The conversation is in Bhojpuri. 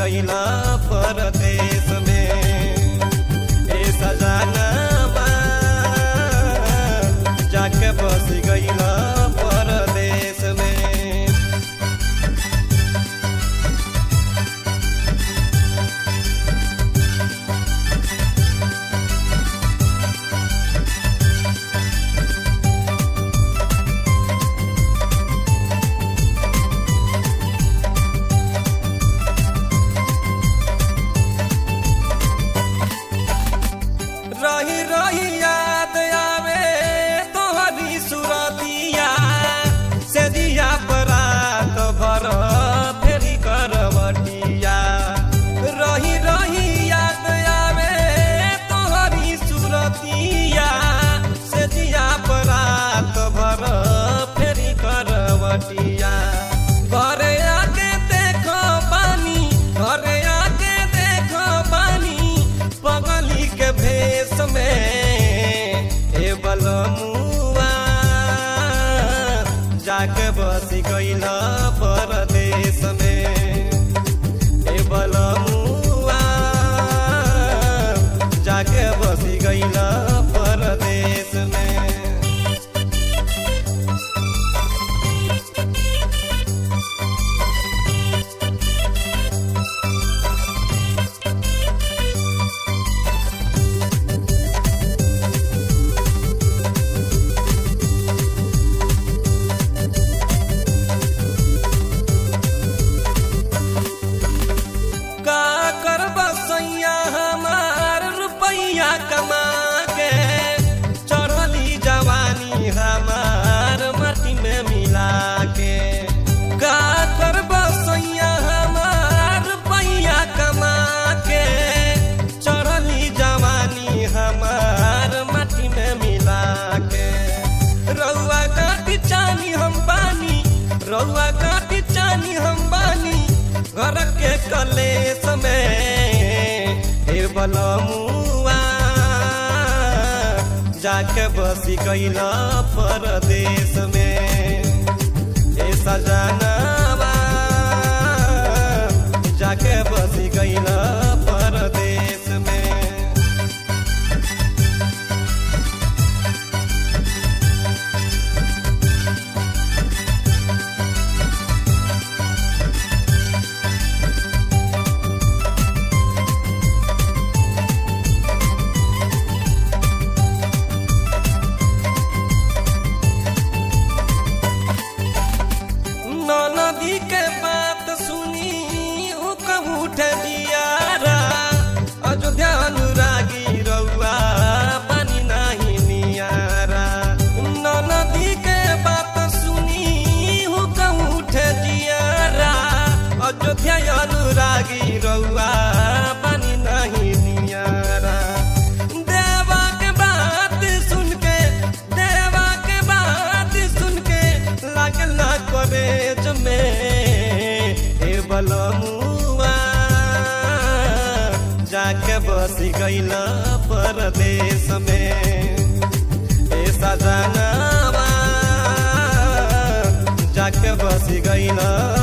गईला परदेश में ए सजानवा जाके बस गईला परदेश में रही रही याद आवे तोहरी सुरतिया से दिया परात भर फेरी करवटिया रही रही याद आवे तोहरी सुरतिया से दिया परात भर फेरी करवटिया घरे आके देखो पानी घरे आके देखो पानी पगली के भेष में ए बलमुआ जाके बसी गईला परदेश में ए बलमुआ जाके बसी गईला परदेश में का करब सैया हमार रुपैया कमा के चढ़ली जवानी हमार माटी में मिला के का करब सैया हमार रुपैया कमा के चढ़ली जवानी हमार माटी में मिला के रउआ काटी चानी हम बानी रउआ काटी चानी हम बानी घर के कलेस में हे बलमुआ जाके बसी गईला परदेश में हे सजनवा जाके बसी गईला परदेश में नदी के बात सुनी उ कहूँ उठे दियारा अयोध्या अनुरागी रउआ पानी नाही नियारा नदी के बात सुनी उ कहूँ उठे दियारा अयोध्या अनुरागी रउआ पानी नाही नियारा देवा के बात सुन के देवा के बात सुन के लागल ना कॉलेज में हे बलमुआ जाके बसी गईला परदेश में हे सजनवा जाके बसी गईला